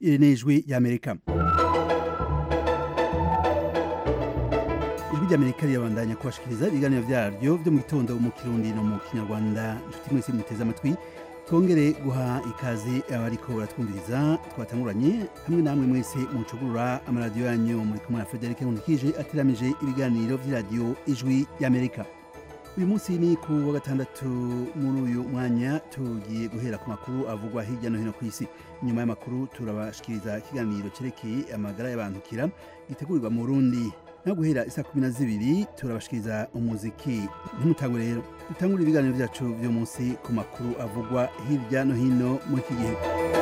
iri ni ijwi ry'amerika ijwi ry'amerika rirabandanya kubashikiriza ibiganiro vyaryo vyo mu gitondo mu kirundi no mu kinyarwanda inshuti mwese muteze amatwi twongere guha ikaze abariko baratwumviriza twatanguranye hamwe namwe mwese mucugurura amaradiyo yanyu muri kumwe na Frederic Nkulikije ateramije ibiganiro vy'iradiyo ijwi y'Amerika uyu munsi ni ku wa gatandatu muri uyu mwanya tugiye guhera ku makuru avugwa hirya no hino ku isi nyuma y'amakuru turabashikiriza ikiganiro cerekeye amagara y'abantukira gitegurirwa mu Burundi no guhera isa kumi na zibiri turabashikiriza umuziki ntimutangwe rero dutangure ibiganiro vyacu vyo munsi ku makuru avugwa hirya no hino muri iki gihe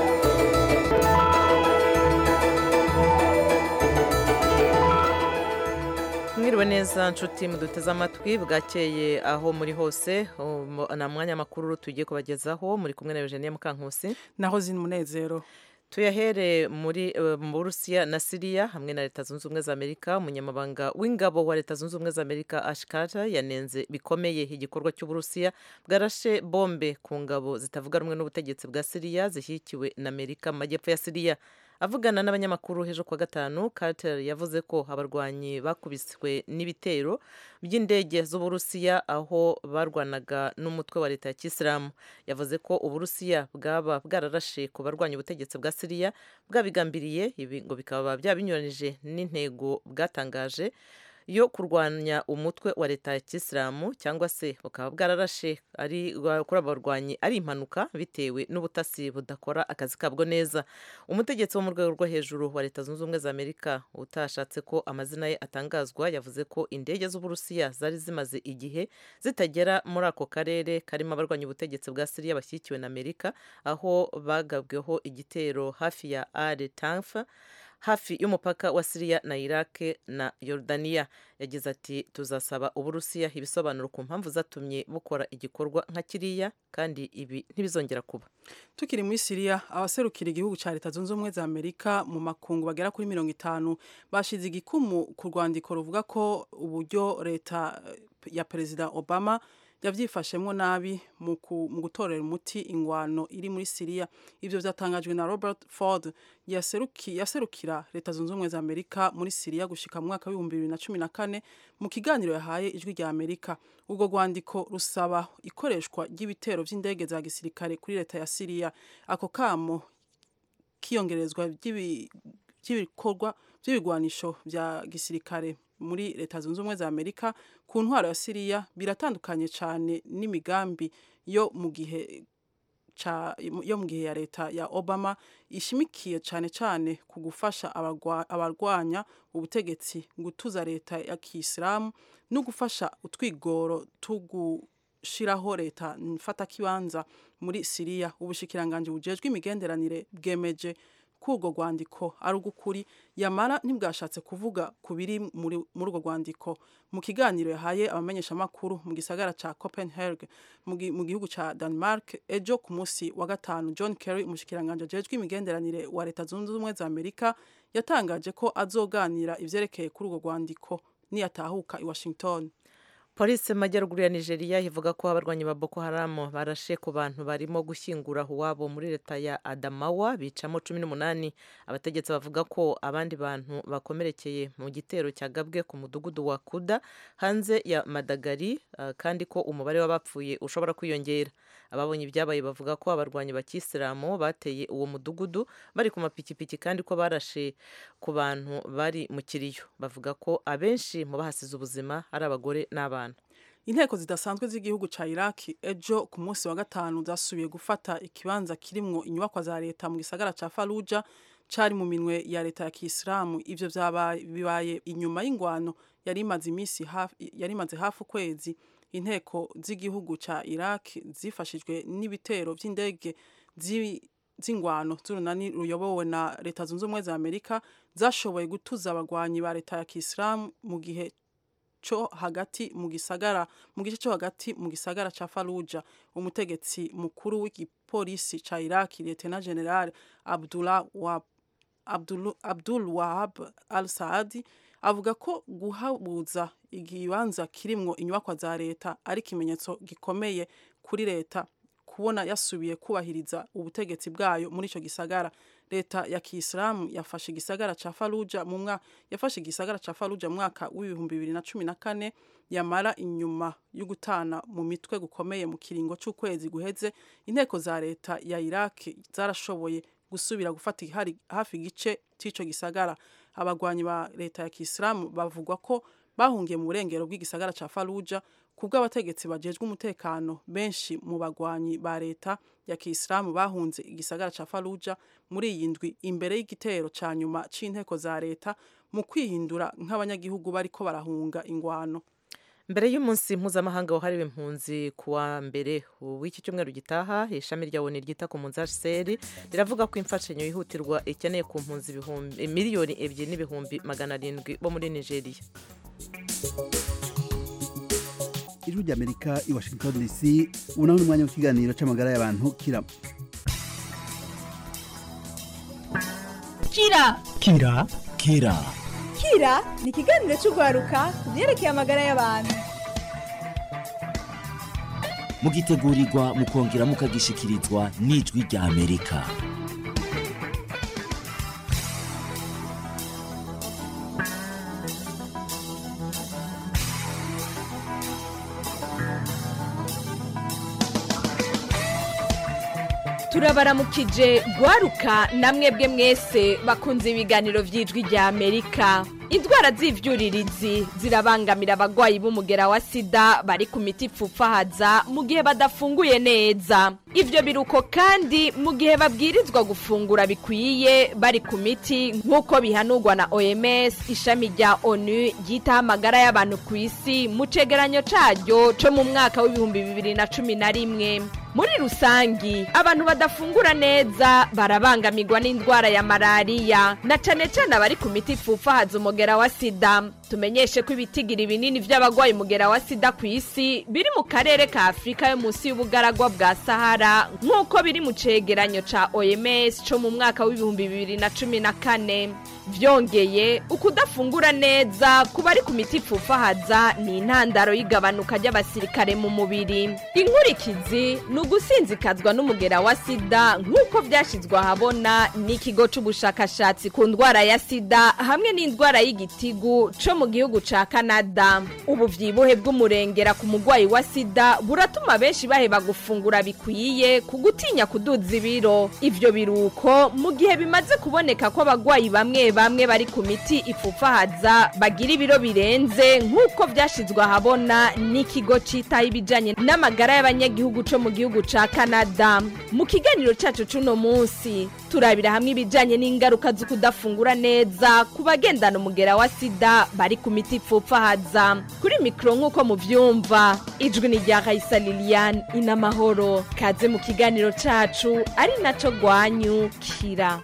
mwiriwe neza nshuti muduteze amatwi bwakeye aho muri hose na mwanya makuru tugiye kubagezaho muri kumwe na Eugenie Mukankusi naho zina umunezero tuyahere muri mu Burusiya na Siriya hamwe na Leta Zunze Ubumwe za Amerika umunyamabanga w'ingabo wa Leta Zunze Ubumwe za Amerika Ash Carter yanenze bikomeye igikorwa cy'Uburusiya bwarashe bombe ku ngabo zitavuga rumwe n'ubutegetsi bwa Siriya zishyigikiwe na Amerika mu majyepfo ya Siriya avugana n'abanyamakuru hejuru kwa gatanu Carter yavuze ko abarwanyi bakubiswe n'ibitero by'indege z'Uburusiya aho barwanaga n'umutwe wa leta ya Kisilamu yavuze ko Uburusiya bwaba bwararashe ku barwanya ubutegetsi bwa Siriya bwabigambiriye ibi ngo bikaba byabinyuranije n'intego bwatangaje yo kurwanya umutwe wa leta ya kisilamu cyangwa se bukaba bwararashe ari kuri abo barwanyi ari impanuka bitewe n'ubutasi budakora akazi kabwo neza umutegetsi wo mu rwego rwo hejuru wa leta zunze ubumwe za amerika utashatse ko amazina ye atangazwa yavuze ko indege z'uburusiya zari zimaze igihe zitagera muri ako karere karimo abarwanya ubutegetsi bwa siriya bashyigikiwe na amerika aho bagabweho igitero hafi ya are tanfa hafi y'umupaka wa Siriya na Iraq na Yordania yagize ati tuzasaba uburusiya ibisobanuro ku mpamvu zatumye bukora igikorwa nka kiriya kandi ibi ntibizongera kuba tukiri muri Siriya abaserukira igihugu cya Leta Zunze Ubumwe za Amerika mu makungu bagera kuri mirongo itanu bashize igikumu ku rwandiko ruvuga ko uburyo leta ya Perezida Obama yabyifashemo nabi mu gutorera umuti ingwano iri muri Siriya ibyo byatangajwe na Robert Ford yaserukira leta zunze ubumwe za Amerika muri Siriya gushika mu mwaka w'ibihumbi bibiri na cumi na kane mu kiganiro yahaye ijwi rya Amerika ubwo rwandiko rusaba ikoreshwa ry'ibitero by'indege za gisirikare kuri leta ya Siriya ako kamo kiyongerezwa by'ibikorwa by'ibigwanisho bya gisirikare muri leta zunze ubumwe za Amerika ku ntwaro ya Siriya biratandukanye cyane n'imigambi yo mu gihe cha yo mu gihe ya leta ya Obama ishimikiye cyane cyane ku gufasha abarwanya ubutegetsi gutuza leta ya Kisilamu no gufasha utwigoro tugushiraho leta mfata kibanza muri Siriya ubushikiranganje bujejwe imigenderanire bwemeje kurwo rwandiko ari ugukuri yamara ntibwashatse kuvuga ku biri muri urwo rwandiko mu kiganiro yahaye abamenyeshamakuru mu gisagara ca Copenhagen mu gihugu ca Denmark ejo ku munsi wa gatanu John Kerry umushikiranganje ajejwe imigenderanire wa leta zunze ubumwe za Amerika yatangaje ko azoganira ivyerekeye kuri urwo rwandiko niyatahuka i Washington polisi mu majyaruguru ya nigeria ivuga ko abarwanyi ba boko haramu barashe ku bantu barimo gushyingura uwabo muri leta ya adamawa bicamo cumi n'umunani abategetsi bavuga ko abandi bantu bakomerekeye mu gitero cyagabwe ku mudugudu wa kuda hanze ya madagari uh, kandi ko umubare w'abapfuye ushobora kwiyongera ababonye ibyabaye bavuga ko abarwanyi ba kisilamu bateye uwo mudugudu bari ku mapikipiki kandi ko barashe ku bantu bari mu kiriyo bavuga ko abenshi mu bahasize ubuzima ari abagore n'abana inteko zidasanzwe z'igihugu cya iraki ejo ku munsi wa gatanu zasubiye gufata ikibanza kirimwo inyubakwa za leta mu gisagara cya faruja cyari mu minwe ya leta ya kisilamu ibyo bibaye inyuma y'ingwano yari imaze iminsi yari imaze hafi ukwezi inteko z'igihugu cya iraki zifashijwe n'ibitero by'indege z'ingwano z'urunani ruyobowe na leta zunze ubumwe za amerika zashoboye gutuza abagwanyi ba leta ya kisilamu mu gihe cyo hagati mu gisagara mu gice cyo hagati mu gisagara ca Fallujah umutegetsi mukuru w'igipolisi ca Iraq Lieutenant General Abdullah wa Abdul, Abdul Wahab Al-Saadi avuga ko guhabuza igibanza kirimwo inyubakwa za leta ari ikimenyetso gikomeye kuri leta kubona yasubiye kubahiriza ubutegetsi bwayo muri ico gisagara leta ya kisilamu yafashe igisagara ca faruja mu mwaka yafashe igisagara ca faruja mu mwaka w'ibihumbi bibiri na cumi na kane yamara inyuma yo gutana mu mitwe gukomeye mu kiringo c'ukwezi guheze inteko za leta ya iraki zarashoboye gusubira gufata ihari hafi igice c'ico gisagara abagwanyi ba leta ya kisilamu bavugwa ko bahungiye mu burengero bw'igisagara ca faruja kubwo abategetsi bajejwe umutekano benshi mu bagwanyi ba leta ya kisilamu bahunze igisagara ca faruja muri iyi ndwi imbere y'igitero ca nyuma c'inteko za leta mu kwihindura nk'abanyagihugu bariko barahunga ingwano mbere y'umunsi mpuzamahanga wahariwe impunzi ku wa mbere w'iki cyumweru gitaha ishami rya oni ryita ku mpunzi hcr riravuga ko imfashanyo yihutirwa ikeneye ku mpunzi ibihumbi miliyoni ebyiri n'ibihumbi magana arindwi bo muri nigeria ijwi ry'amerika i washington dc ubu naho ni umwanya w'ikiganiro cy'amagara y'abantu kira kira kira kira kira ni ikiganiro cy'urwaruka ku byerekeye amagara y'abantu mugitegurirwa mukongera mukagishikirizwa n'ijwi rya amerika turabaramukije gwaruka namwebwe mwese bakunze ibiganiro by'ijwi rya amerika indwara z'ivyuririzi zirabangamira abagwayi b'umugera wa sida bari ku miti ipfupfahaza mu gihe badafunguye neza ivyo biruko kandi mu gihe babwirizwa gufungura bikwiye bari ku miti nk'uko bihanurwa na oms ishami rya onu ryitaho amagara y'abantu ku isi mu cegeranyo caryo co mu mwaka w'ibihumbi bibiri na cumi na rimwe muri rusangi abantu badafungura neza barabangamirwa n'indwara ya malariya na cane cane abari ku miti ipfupfahaza umugera wa sida tumenyeshe ko ibitigiri binini vy'abagwaye umugera wa sida ku isi biri mu karere ka afurika yo munsi y'ubugaragwa bwa sahara nk'uko biri mu cegeranyo ca oms co mu mwaka w'ibihumbi bibiri na cumi na kane vyongeye ukudafungura neza ku bari ku miti ipfupfahaza ni intandaro y'igabanuka ry'abasirikare mu mubiri inkurikizi ni ugusinzikazwa n'umugera wa sida nk'uko vyashizwe ahabona n'ikigo c'ubushakashatsi ku ndwara ya sida hamwe n'indwara y'igitigu co mu gihugu ca kanada ubu vyibuhe bw'umurengera ku mugwayi wa sida buratuma benshi baheba gufungura bikwiye ku gutinya kuduza ibiro ivyo biruko mu gihe bimaze kuboneka ko abagwayi bamwe bamwe bari ku miti ipfupfahaza bagira ibiro birenze nk'uko vyashizwe ahabona n'ikigo citaho ibijanye n'amagara y'abanyagihugu co mu gihugu ca kanada mu kiganiro cacu c'uno munsi turabira hamwe ibijanye n'ingaruka zo kudafungura neza ku bagendana umugera wa sida bari ku miti ipfupfahaza kuri mikoro nk'uko muvyumva ijwi ni rya raisa liliane inamahoro kaze mu kiganiro cacu ari naco gwanyu kira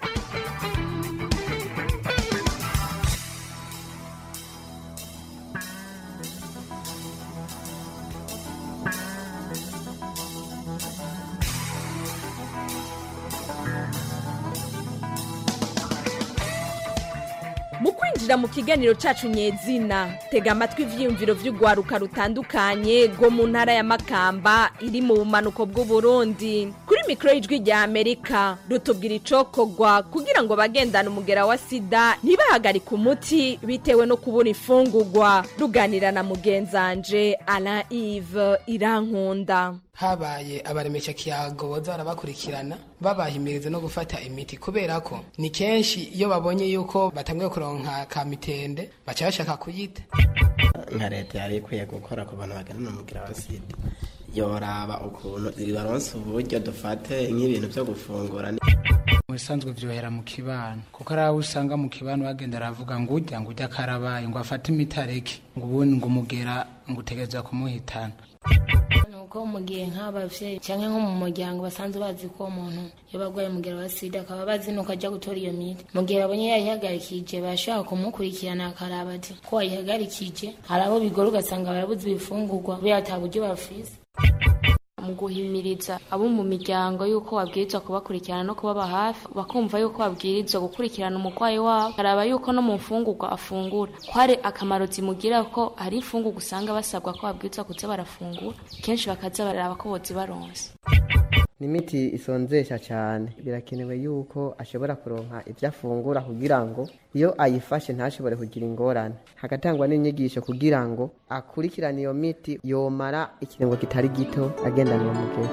mu kwinjira mu kiganiro cacu nyezina tega amatwi ivyiyumviro vy'urwaruka rutandukanye rwo mu ntara ya makamba iri mu bumanuko bw'uburundi kuri mikoro y'ijwi rya amerika rutubwira icokorwa kugira ngo bagendane umugera wa sida ntibahagarike umuti bitewe no kubura imfungurwa ruganira na mugenzanje alain ive irankunda habaye abaremesha kiyago boza barabakurikirana babahimiriza no gufata imiti kubera ko ni kenshi iyo babonye yuko batanguye kuronka ka mitende baca bashaka kuyita nka leta yari ikwiye gukora ku bantu bagana umugira wa sida yoraba ukuntu baronse uburyo dufate nk'ibintu byo gufungura mu bisanzwe vyohera mu kibano kuko ari aho usanga mu kibano bagenda aravuga ngo urya ngo urya karabaye ngo afate imiti areke ngo ubundi ngo umugera ngo utegereza kumuhitana nuko mu gihe nk'abavyeyi canke nko mu muryango basanzwe bazi ko uwo muntu iyo bagwaye umugera wa sida akaba bazi nuko ajya gutora iyo miti mu gihe babonye yayihagarikije bashobora kumukurikirana akaraba ati ko wayihagarikije hari abo bigora ugasanga barabuze ibifungurwa kubera ata buryo bafise mu guhimiriza abo mu miryango yuko babwirizwa kubakurikirana no kubaba hafi bakumva yuko babwirizwa gukurikirana umurwayi wabo baraba yuko no mu mfungurwa afungura ko hari akamaro zimugira ko hari imfungurwa usanga basabwa ko babwirizwa kuza barafungura kenshi bakaza baraba ko bozibaronse ni imiti isonzesha cyane birakenewe yuko ashobora kuronka ibyo afungura kugira ngo iyo ayifashe ntashobore kugira ingorane hagatangwa n'inyigisho kugira ngo akurikirane iyo miti yomara ikiringo kitari gito agendana uwo mugera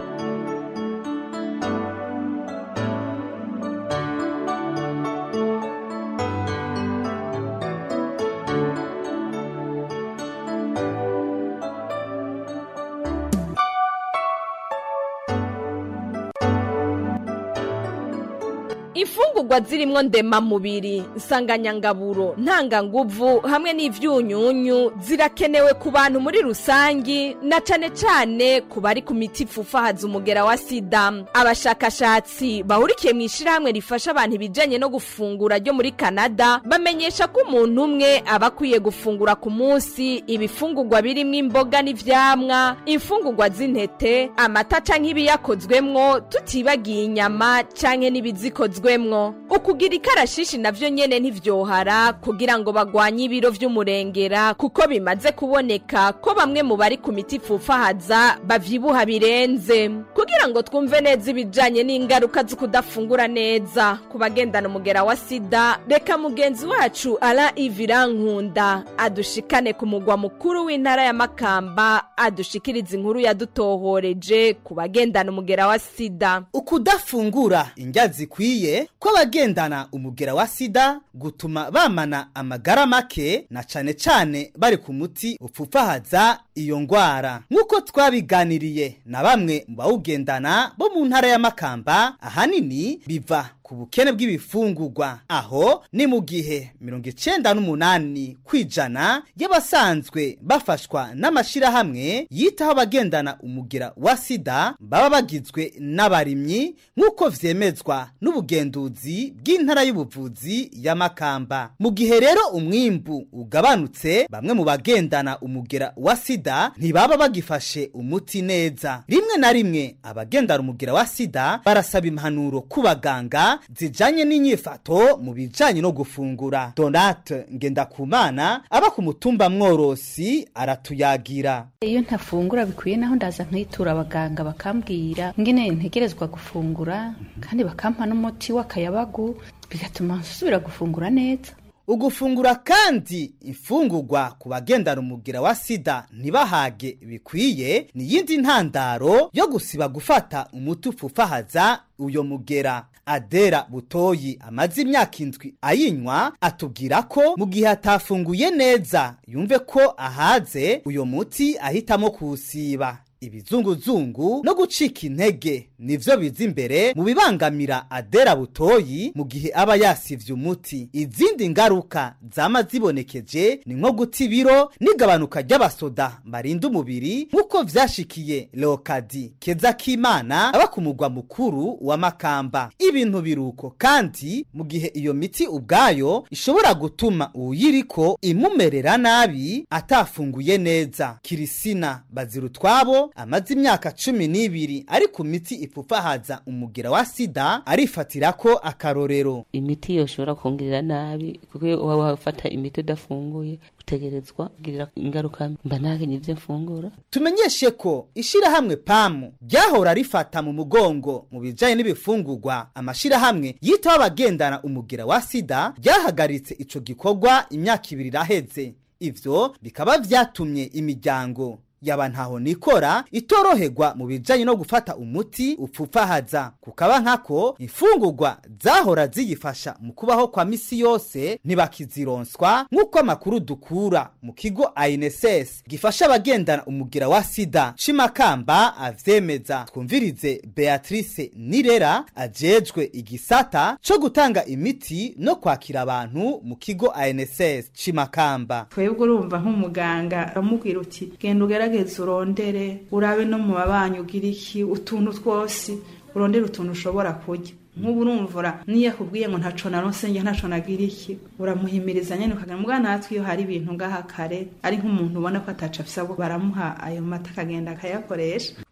imfungurwa zirimwo ndemamubiri nsanganyangaburo ntanganguvu hamwe n'ivyunyunyu zirakenewe ku bantu muri rusangi na cane cane ku bari ku miti ipfufahaza umugera wa sida abashakashatsi bahurikiye mu ishirahamwe rifasha abantu ibijanye no gufungura ryo muri kanada bamenyesha ko umuntu umwe aba akwiye gufungura ku munsi ibifungurwa birimwo imboga n'ivyamwa imfungurwa z'intete amata canke ibiyakozwemwo tutibagiye inyama canke n'ibizikozwe bikozwemwo ukugira ikarashishi navyo nyene ntivyohara kugira ngo bagwanye ibiro vy'umurengera kuko bimaze kuboneka ko bamwe mu bari ku miti ipfufahaza bavyibuha birenze kugira ngo twumve neza ibijanye n'ingaruka zo kudafungura neza ku bagendana umugera wa sida reka mugenzi wacu ara ivirankunda adushikane ku mugwa mukuru w'intara ya makamba adushikiriza inkuru yadutohoreje ku bagendana umugera wa sida ukudafungura indya zikwiye kw'abagendana umugera wa sida gutuma bamana amagara make na cane cane bari ku muti upfufahaza iyo ngwara nk'uko twabiganiriye na bamwe mu bawugendana bo mu ntara ya makamba ahanini biva ku bukene bw'ibifungurwa aho ni mu gihe mirongo icenda n'umunani kwijana y'abasanzwe bafashwa n'amashirahamwe yitaho abagendana umugera wa sida baba bagizwe n'abarimyi nk'uko vyemezwa n'ubugenduzi bw'intara y'ubuvuzi ya makamba mu gihe rero umwimbu ugabanutse bamwe mu bagendana umugera wa sida ntibaba bagifashe umuti neza rimwe na rimwe abagendana umugera wa sida barasaba impanuro ku baganga zijanye n'inyifato mu bijanye no gufungura donate ngendakumana aba ku mutumba mworosi aratuyagira iyo ntafungura bikwiye naho ndaza nkitura abaganga bakambwira ngene ntegerezwa gufungura kandi bakampa n'umuti w'akayabagu bigatuma nsubira gufungura neza ugufungura kandi imfungurwa ku bagendana umugira wa sida ntibahage bikwiye ni yindi ntandaro yo gusiba gufata umuti upfufahaza uyo mugera adera butoyi amaze imyaka indwi ayinywa atubwira ko mu gihe atafunguye neza yumve ko ahaze uyo muti ahitamo kuwusiba ibizunguzungu no gucika intege nivyo biza imbere mu bibangamira adera butoyi mu gihe aba yasivye umuti izindi ngaruka zama zibonekeje ni nko guta ibiro n'igabanuka ry'abasoda barinda umubiri nk'uko vyashikiye leokadi keza k'imana aba ku mugwa mukuru wa makamba ibintu biruko kandi mu gihe iyo miti ubwayo ishobora gutuma uwuyiriko imumerera nabi atafunguye neza kirisina bazirutwabo amaze imyaka cumi n'ibiri ari ku miti ipfufahaza umugera wa sida arifatira ko akarorero imiti yoshobora kongerera nabi kuko iyo waba wafata imiti udafunguye utegerezwa kugirira ingaruka mba ntakenye ibyo mfungura tumenyeshe ko ishirahamwe pamu ryahora rifata mu mugongo mu bijanye n'ibifungurwa amashirahamwe yitaho abagendana umugera wa sida ryahagaritse ico gikorwa imyaka ibiri iraheze ivyo bikaba vyatumye imiryango yaba ntaho nikora itoroherwa mu bijanye no gufata umuti upfufahaza kukaba nkako imfungurwa zahora ziyifasha mu kubaho kwa misi yose ntibakizironswa nk'uko amakuru dukura mu kigo INSS gifasha abagendana umugira wa sida cimakamba avyemeza twumvirize Beatrice Nirera ajejwe igisata co gutanga imiti no kwakira abantu mu kigo INSS cimakamba twebwe urumva nk'umuganga uramubwira uti genda ugerageze urondere urabe no mu babanyi ugira iki utuntu twose urondere utuntu ushobora kurya nk'ubu urumvura niyo akubwiye ngo ntaco naronse njye ntaco nagira iki uramuhimiriza nyene ukagira mbwa natwe iyo hari ibintu ngaha kare ari nk'umuntu ubona ko ataco afise abo baramuha ayo mata akagenda akayakoresha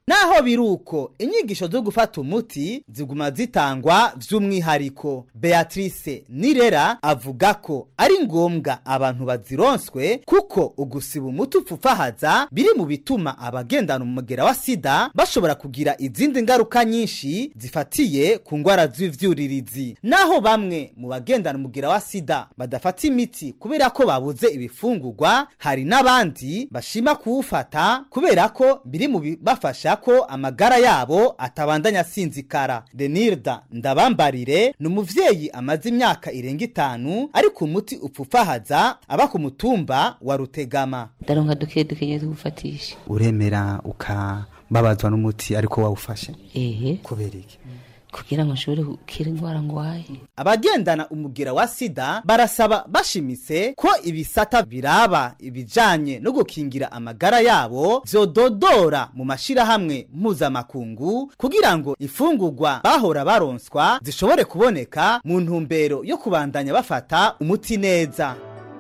naho biruko inyigisho zo gufata umuti ziguma zitangwa vy'umwihariko beatrice nirera avuga ko ari ngombwa abantu bazironswe kuko ugusiba umuti upfufahaza biri mu bituma abagendana umugera wa sida bashobora kugira izindi ngaruka nyinshi zifatiye ku ngwara z'ivyuririzi naho bamwe mu bagendana umugera wa sida badafata imiti kubera ko babuze ibifungurwa hari n'abandi bashima kuwufata kubera ko biri mu bibafasha ko amagara yabo atabandanya asinzikara denirda ndabambarire ni umuvyeyi amaze imyaka irenga itanu ari ku muti upfufahaza aba ku mutumba wa rutegama ndaronka duke duke nyine tugufatisha uremera ukababazwa n'umuti ariko wawufashe ehe kubera iki kugira ngo nshobore gukira indwara ngwaye abagendana umugera wa sida barasaba bashimitse ko ibisata biraba ibijanye no gukingira amagara yabo vyododora mu mashirahamwe mpuzamakungu kugira ngo ifungurwa bahora baronswa zishobore kuboneka mu ntumbero yo kubandanya bafata umuti neza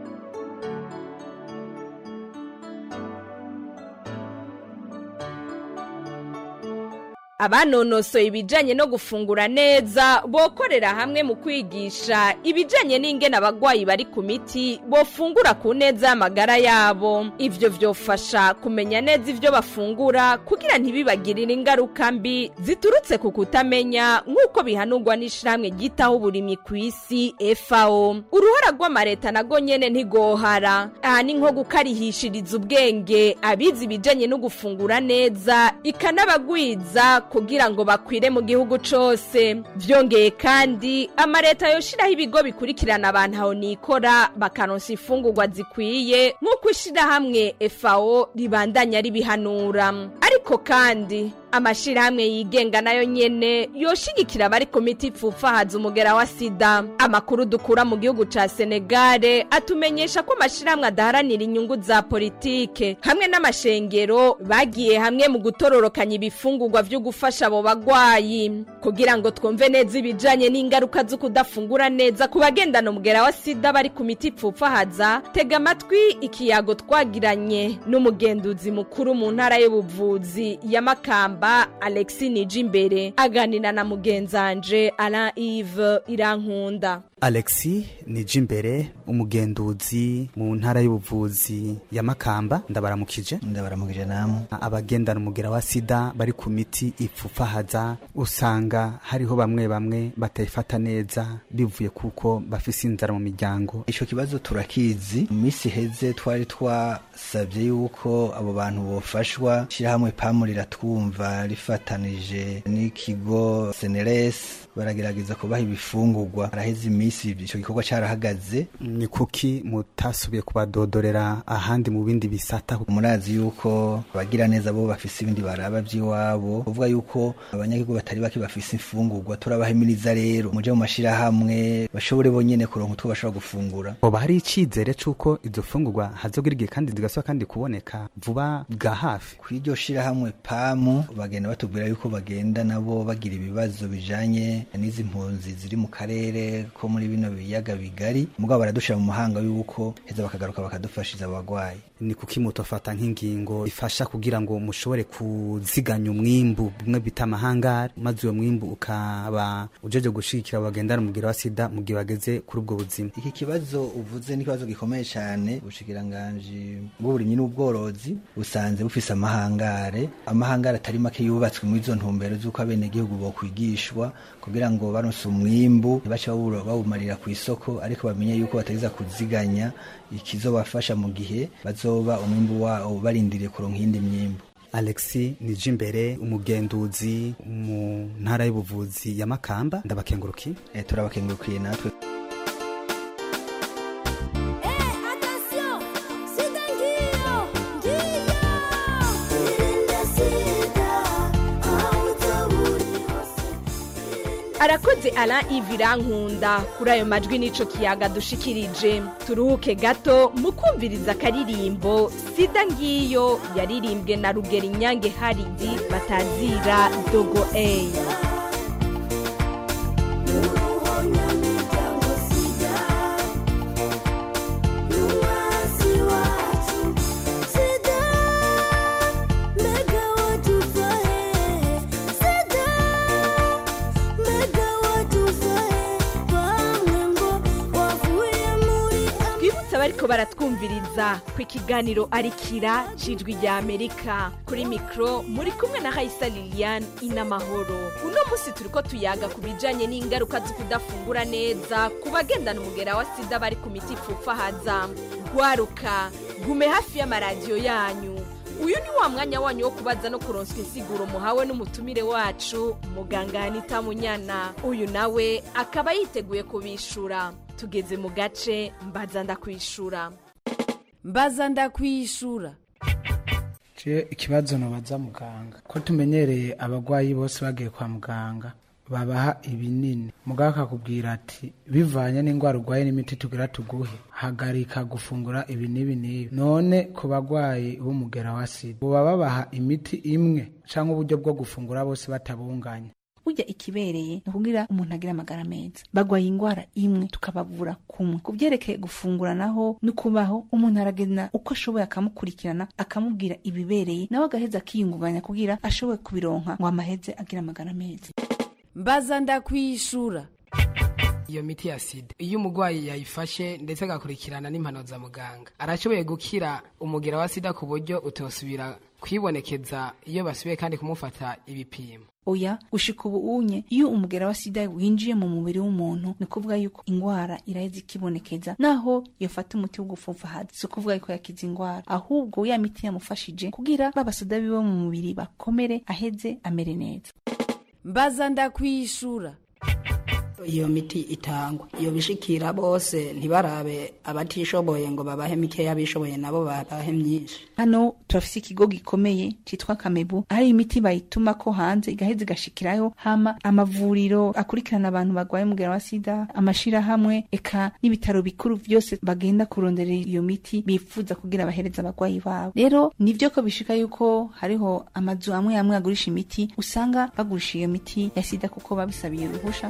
abanonosoye ibijanye no gufungura neza bokorera hamwe mu kwigisha ibijanye n'ingene abagwayi bari ku miti bofungura ku neza y'amagara yabo ivyo vyofasha kumenya neza ivyo bafungura kugira ntibibagirire ingaruka mbi ziturutse ku kutamenya nk'uko bihanurwa n'ishirahamwe ryitaho uburimyi ku isi FAO uruhara rw'amareta nago nyene ntigohara aha ni nko gukarihishiriza ubwenge abizi ibijanye no gufungura neza ikanabagwiza kugira ngo bakwire mu gihugu cose vyongeye kandi amareta yoshiraho ibigo bikurikirana abantu aho nikora bakaronsa ifungurwa zikwiye nk'uko ishirahamwe FAO ribandanya ribihanura ariko kandi amashirahamwe yigenga nayo nyene yoshigikira abari ku miti ipfufahaza umugera wa sida amakuru dukura mu gihugu ca senegale atumenyesha ko amashirahamwe adaharanira inyungu za politike hamwe n'amashengero bagiye hamwe mu gutororokanya ibifungurwa vyo gufasha abo bagwayi kugira ngo twumve neza ibijanye n'ingaruka zo kudafungura neza ku bagendana umugera wa sida bari ku miti ipfufahaza tega amatwi ikiyago twagiranye n'umugenduzi mukuru mu ntara y'ubuvuzi ya makamba alexi nijimbere aganira na mugenzanje alain ive irankunda alexi nijimbere umugenduzi mu ntara y'ubuvuzi ya makamba ndabaramukije ndabaramukije namwe abagendana umugera wa sida bari ku miti ipfufahaza usanga hariho bamwe bamwe batayifata neza bivuye kuko bafise inzara mu miryango ico kibazo turakizi mu minsi iheze twari twasabye yuko abo bantu bofashwa shirahamwe pamu riratwumva rifatanije n'ikigo seneres baragerageza kubaha ibifungurwa araheze iminsi ico gikorwa carahagaze ni kuki mutasubiye kubadodorera ahandi mu bindi bisata murazi yuko abagira neza bo bafise ibindi baraba vy'iwabo kuvuga yuko abanyagihugu batari bake bafise imfungurwa turabahimiriza rero muje mu mashirahamwe bashobore bonyene kuronka utwo bashobora gufungura hoba hari icizere c'uko izo fungurwa hazogira igihe kandi zigasaba kandi kuboneka vuba bwa hafi kw'iryo shirahamwe pamu bagenda batubwira yuko bagenda nabo bagira ibibazo bijanye n'izi mpunzi ziri mu karere ko muri bino biyaga bigari mugabo baradushira mu mahanga yuko heza bakagaruka bakadufashiza abagwayi ni kuki mutofata nk'ingingo ifasha kugira ngo mushobore kuziganya umwimbu bimwe bita amahangari maze uwo mwimbu ukaba ujeje gushigikira abagendana umubwira wa sida mu gihe bageze kuri ubwo buzima iki kibazo uvuze ni ikibazo gikomeye cyane ubushikiranganji bw'uburimyi n'ubworozi busanze bufise amahangare amahangare atari make yubatswe muri izo ntumbero z'uko abenegihugu bokwigishwa kugira ngo baronse umwimbu ntibace bawumarira ku isoko ariko bamenye yuko batageza kuziganya ikizobafasha mu gihe bazoba umwimbu wabo barindiriye kuronka iyindi myimbu alexi nijimbere umugenduzi mu ntara y'ubuvuzi ya makamba ndabakengurukiye e, turabakengurukiye natwe arakoze ara ivirankunda kuri ayo majwi n'ico kiyaga dushikirije turuhuke gato mu kumviriza akaririmbo sida ngiyo yaririmbwe na rugero inyange haridi batazira dogo eyi Sida, mbega watufahe bariko baratwumviriza ku ikiganiro arikira cijwi rya amerika kuri mikro muri kumwe na hayisa liliane inamahoro uno munsi turiko tuyaga ku bijanye n'ingaruka zo kudafungura neza ku bagendana umugera wa sida bari ku miti ipfupfahaza gwaruka gume hafi y'amaradiyo yanyu uyu ni wa mwanya wanyu wo kubaza no kuronswa insiguro muhawe n'umutumire wacu muganga anita munyana uyu nawe akaba yiteguye kubishura tugeze mu gace mbaza ndakwishura mbaza ndakwishura je ikibazo nobaza muganga ko tumenyereye abagwayi bose bagiye kwa muganga babaha ibinini muganga akakubwira ati bivanye n'indwara urwaye n'imiti tugira tuguhe hagarika gufungura ibi n'ibi n'ibi none ku bagwayi b'umugera wa sida buba babaha imiti imwe cyangwa uburyo bwo gufungura bose batabunganya burya ikibereye ni ukugira umuntu agira amagara meza bagwaye indwara imwe tukabavura kumwe ku byerekeye gufungura naho no kubaho umuntu aragenda uko ashoboye akamukurikirana akamubwira ibibereye nawe agaheza akiyungunganya kugira ashoboye kubironka ngo amaheze agira amagara meza mbaza ndakwishura iyo miti ya sida iyo umurwayi yayifashe ndetse agakurikirana n'impanuro za muganga arashoboye gukira umugera wa sida ku buryo utosubira kwibonekeza iyo basubiye kandi kumufata ibipimo oya gushika ubu unye iyo umugera wa sida winjiye mu mubiri w'umuntu ni ukuvuga yuko indwara iraheza ikibonekeza naho yafata umuti wo gupfupfahaza si ukuvuga yuko yakiza indwara ahubwo ya miti yamufashije kugira babasoda biwe mu mubiri bakomere aheze amere neza mbaza ndakwishura iyo miti itangwa iyo bishikira bose ntibarabe abatishoboye ngo babahe mikeya abishoboye nabo babahe myinshi hano turafise ikigo gikomeye citwa kamebu aho imiti bayituma ko hanze igaheza igashikirayo hama amavuriro akurikirana abantu barwaye umugera wa sida amashirahamwe eka n'ibitaro bikuru vyose bagenda kurondera iyo miti bifuza kugira bahereza abagwayi babo rero nivyo ko bishika yuko hariho amazu amwe amwe agurisha imiti usanga bagurisha iyo miti ya sida kuko babisabiye uruhusha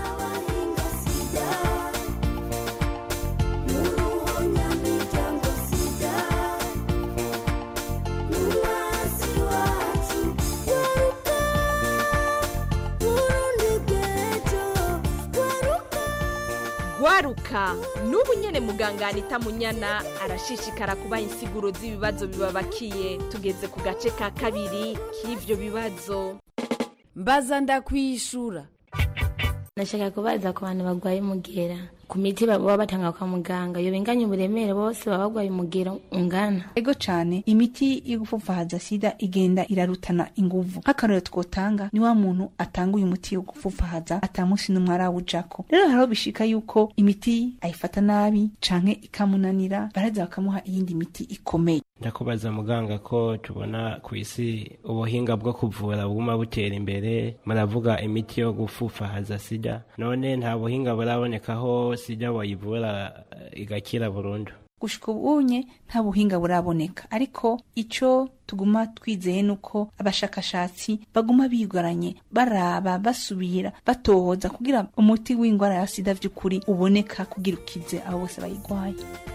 gwaruka n'ubu nyene muganga anita munyana arashishikara kubaha insiguro z'ibibazo bibabakiye tugeze ku gace ka kabiri k'ivyo bibazo mbaza ndakwishura nashaka kubaza ku bantu barwaye umugera ku miti baba batanga kwa muganga iyo binganya uburemere bose baba barwaye umugera ungana ego cane imiti yo gupfupfahaza sida igenda irarutana inguvu nk'akarorero twotanga ni wa muntu atanga uyu muti wo gupfupfahaza ata munsi n'umwe arawujako rero hariho bishika yuko imiti ayifata nabi canke ikamunanira baraheza bakamuha iyindi miti ikomeye ndakubaza muganga ko tubona ku isi ubuhinga bwo kuvura buguma butera imbere muravuga imiti yo gupfupfahaza sida none nta buhinga burabonekaho sida wayivura igakira burundu gushika ubunye nta buhinga buraboneka ariko ico tuguma twizeye nuko abashakashatsi baguma bigaranye baraba basubira batohoza kugira umuti w'indwara ya sida vy'ukuri uboneka kugira ukize abo bose bayigwaye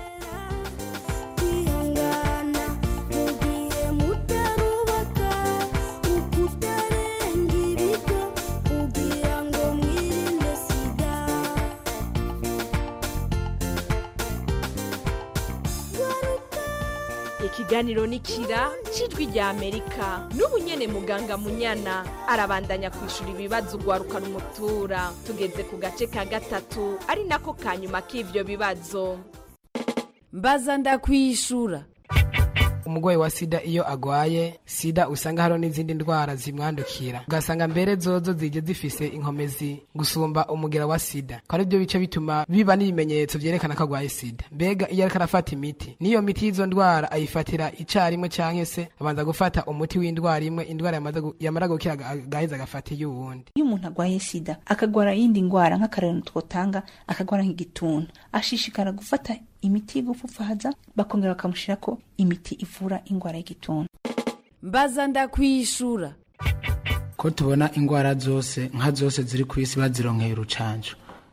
ikiganiro ni kira cijwi rya amerika n'ubu nyene muganga munyana arabandanya kwishura ibibazo ugwaruka rumutura tugeze ku gace ka gatatu ari nako ka nyuma k'ivyo bibazo mbaza ndakwishura umurwayi wa sida iyo agwaye sida usanga hariho n'izindi ndwara zimwandukira ugasanga mbere zozo zije zifise inkomezi gusumba umugera wa sida ko ari byo bice bituma biba n'ibimenyetso vyerekana ko agwaye sida mbega iyo ariko arafata imiti n'iyo miti y'izo ndwara ayifatira icarimwe canke se abanza gufata umuti w'indwara imwe indwara yamaze gu- yamara gukira aga- agaheza agafata iy'uwundi iyo umuntu agwaye sida akagwara iyindi ndwara nk'akarero twotanga akagwara nk'igituntu ashishikara gufata imiti y'igupfupfahaza bakongera bakamushirako imiti ivura indwara y'igituntu mbaza ndakwishura ko tubona indwara zose nka zose ziri ku isi bazironkeye urucanco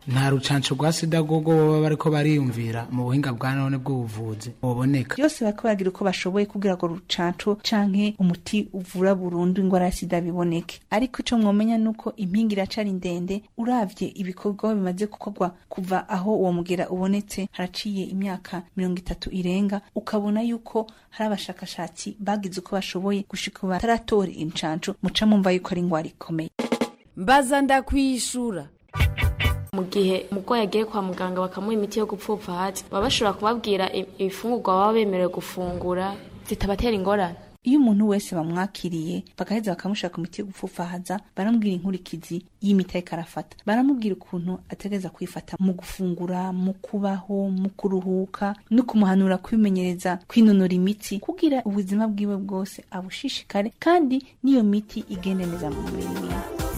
nta rucanco rwa sida rwogo baba bariko bariyumvira mu buhinga bwa none bw'ubuvuzi buboneka byose bariko baragira uko bashoboye kugira ngo rucanco canke umuti uvura burundu ingwara ya sida biboneke ariko ico mwomenya nuko impinga iracari ndende uravye ibikorwa bimaze gukorwa kuva aho uwo mugera ubonetse haraciye imyaka mirongo itatu irenga ukabona yuko hari abashakashatsi bagize uko bashoboye gushika ubu bataratora incanco muca mumva yuko ari ingwara ikomeye mbaza ndakwishura mu gihe umurwayi agiye kwa muganga bakamuha imiti yo gupfupfa hasi baba bashobora kubabwira i- ibifungurwa baba bemerewe gufungura zitabatera ingorane iyo umuntu wese bamwakiriye bagaheza bakamushaka imiti yo gupfufahaza baramubwira inkurikizi y'imiti ariko arafata baramubwira ukuntu ategereza kwifata mu gufungura mu kubaho mu kuruhuka no kumuhanura kwimenyereza kwinonora imitsi kugira ubuzima bwiwe bwose abushishikare kandi n'iyo miti igende neza mu mubiri wiwe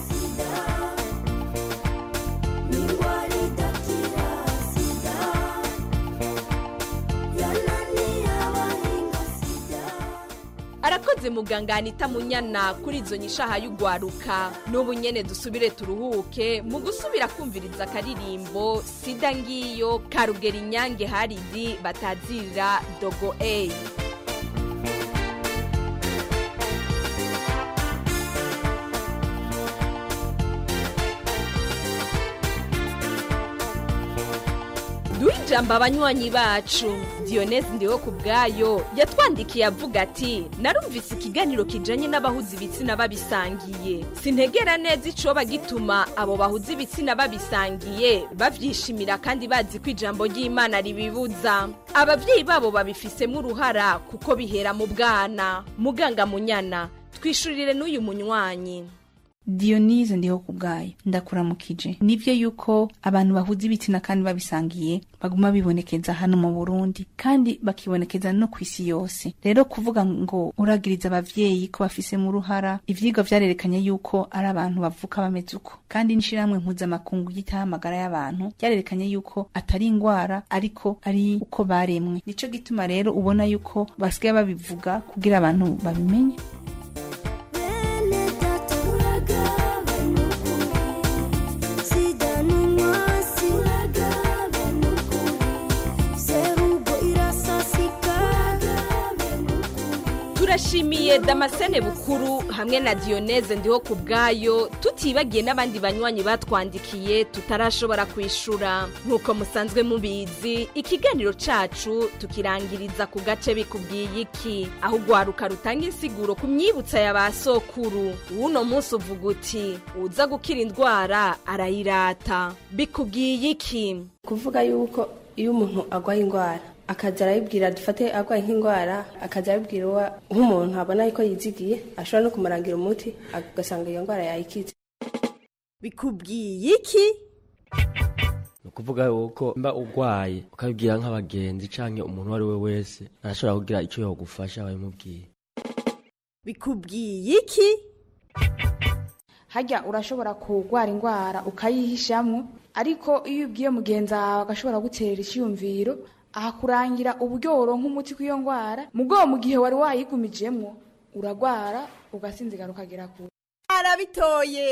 arakoze muganga anita munyana kuri izo nyishaha y'ugwaruka n'ubu nyene dusubire turuhuke mu gusubira kumviriza akaririmbo sida ngiyo karugera inyange haridi batazirira dogo eyi duha ijambo abanywanyi bacu diyoneze ndiho ku bwayo yatwandikiye avuga ati narumvise ikiganiro kijanye n'abahuza ibitsina babisangiye sintegera neza icoba gituma abo bahuza ibitsina babisangiye bavyishimira kandi bazi ko ijambo ry'imana ribibuza abavyeyi babo babifisemo uruhara kuko bihera mu bwana muganga munyana twishurire n'uyu munywanyi diyonize ndiho ku bwayo ndakuramukije nibyo yuko abantu bahuza ibitsina kandi babisangiye baguma bibonekeza hano mu burundi kandi bakibonekeza no ku isi yose rero kuvuga ngo uragiriza abavyeyi ko bafisemo uruhara ivyigwa vyarerekanye yuko ari abantu bavuka bameze uko kandi n'ishirahamwe mpuzamakungu ryitaho amagara y'abantu ryarerekanye yuko atari ingwara ariko ari uko baremwe nico gituma rero ubona yuko basigaye babivuga kugira abantu babimenye turashimiye damascene bukuru hamwe na diyoneze ndiho ku bwayo tutibagiye n'abandi banywanyi batwandikiye tutarashobora kwishura nk'uko musanzwe mubizi ikiganiro cacu tukirangiriza ku gace bikubwiye iki aho ugwaruka rutanga insiguro ku myibutsa ya ba sokuru w'uno munsi uvuga uti uza gukira indwara arayirata bikubwiye iki kuvuga yuko iyo umuntu arwaye indwara akaza arayibwira dufate arwaye nk'indwara akaza arabibwira uwa nk'umuntu abona yuko yizigiye ashobora no kumurangira umuti agasanga iyo ndwara yayikize bikubwiye iki ni ukuvuga yuko mba urwaye ukabibwira nk'abagenzi cyangwa umuntu uwo ari we wese arashobora kugira icyo yagufasha wabimubwiye bikubwiye iki hajya urashobora kurwara indwara ukayihishamwo ariko iyo ubwiye mugenzi wawe agashobora gutera icyiyumviro ahakurangira uburyo woronka umuti kw'iyo ndwara mu bwoba mu gihe wari wayigumijemwo uragwara ugasinzigara ukagera kure arabitoye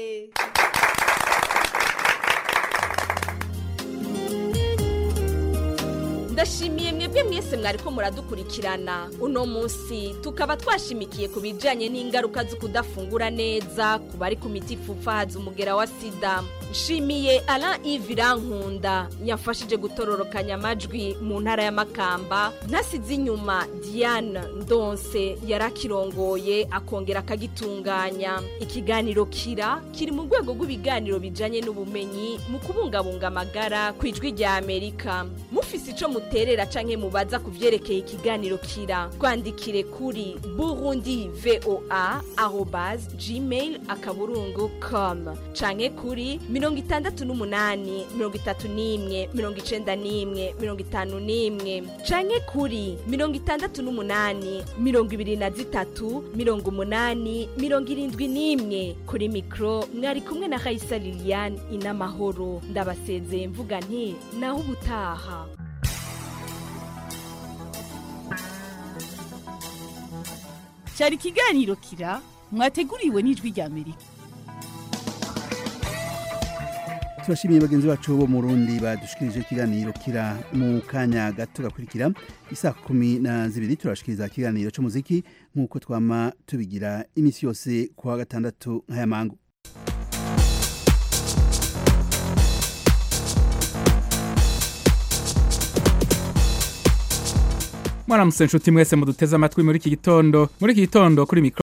ndashimiye mwebwe mwese mwariko muradukurikirana uno munsi tukaba twashimikiye ku bijanye n'ingaruka zo kudafungura neza ku bari ku miti ipfupfahaza umugera wa sida nshimiye alain ive irankunda yafashije gutororokanya amajwi mu ntara y'amakamba ntasize inyuma diane ndonse yari akirongoye akongera akagitunganya ikiganiro kira kiri mu rwego rw'ibiganiro bijanye n'ubumenyi mu kubungabunga amagara ku ijwi rya amerika mufise ico muterera canke mubaza ku vyerekeye ikiganiro kira twandikire kuri burundi voa arobas gmail akaburungu com canke kuri mirongo itandatu n'umunani mirongo itatu n'imwe mirongo icenda n'imwe mirongo itanu n'imwe canke kuri mirongo itandatu n'umunani mirongo ibiri na zitatu mirongo umunani mirongo irindwi n'imwe kuri mikro mwari kumwe na raisa liliane inamahoro ndabasezeye mvuga nti naho ubutaha cyari ikiganiro kira mwateguriwe n'ijwi rya amerika turashimiye bagenzi bacu bo mu Burundi badushikirije ikiganiro kira mu kanya gato gakurikira isa kumi na zibiri turashikiriza ikiganiro c'umuziki nk'uko twama tubigira imisi yose kuwa gatandatu nk'aya mangu mwaramutse nshuti mwese muduteze amatwi muri iki gitondo muri iki gitondo kuri mikro